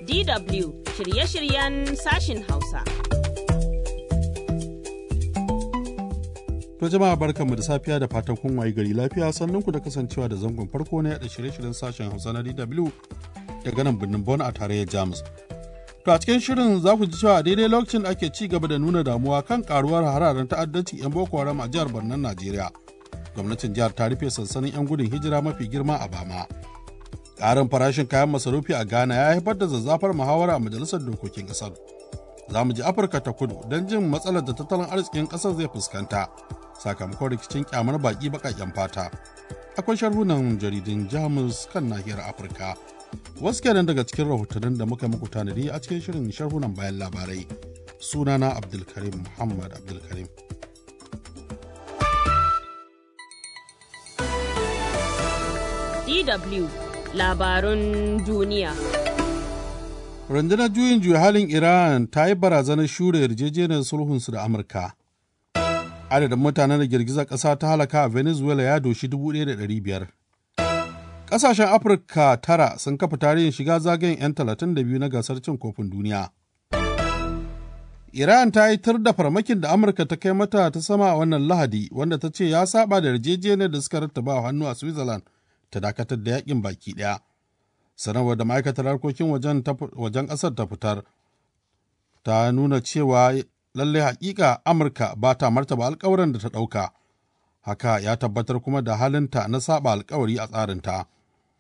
DW shirye-shiryen sashin Hausa. To jama'a barkanmu da safiya da fatan kun wayi gari lafiya sannan ku da kasancewa da zangon farko na yada shirye-shiryen sashen Hausa na DW daga nan birnin Bonn a tarayyar Jamus. To a cikin shirin za ku ji cewa daidai lokacin da ake ci gaba da nuna damuwa kan karuwar hararen ta'addanci 'yan Boko Haram a jihar Barnan Najeriya. Gwamnatin jihar ta rufe sansanin 'yan gudun hijira mafi girma a Bama. Ƙarin farashin kayan masarufi a Ghana ya haifar da zazzafar muhawara a majalisar dokokin ƙasar. Za mu ji Afirka ta kudu don jin matsalar da tattalin arzikin ƙasar zai fuskanta sakamakon rikicin kyamar baƙi baƙaƙen fata. Akwai sharhunan jaridun Jamus kan nahiyar Afirka. Wasu kenan daga cikin rahotannin da muka muku tanadi a cikin shirin sharhunan bayan labarai. Sunana Abdulkarim Muhammad Abdulkarim. DW labarun duniya. Rundunar juyin juya halin Iran ta yi barazanar shure yarjejeniyar sulhunsu da Amurka. Adadin mutanen da girgizar ƙasa ta halaka a Venezuela ya doshi 1,500. Ƙasashen Afirka tara sun kafa tarihin shiga zagayen 'yan 32 na gasar cin kofin duniya. Iran ta yi tar da farmakin da Amurka ta kai mata ta sama a wannan Lahadi wanda ta ce ya saba da yarjejeniyar da suka rattaba hannu a Switzerland ta dakatar da yakin baki ɗaya. sanarwar da ma'aikatar harkokin wajen ƙasar ta fitar ta nuna cewa lallai hakika amurka ba ta martaba alkawarin da ta ɗauka haka ya tabbatar kuma da halinta na saba alkawari a tsarinta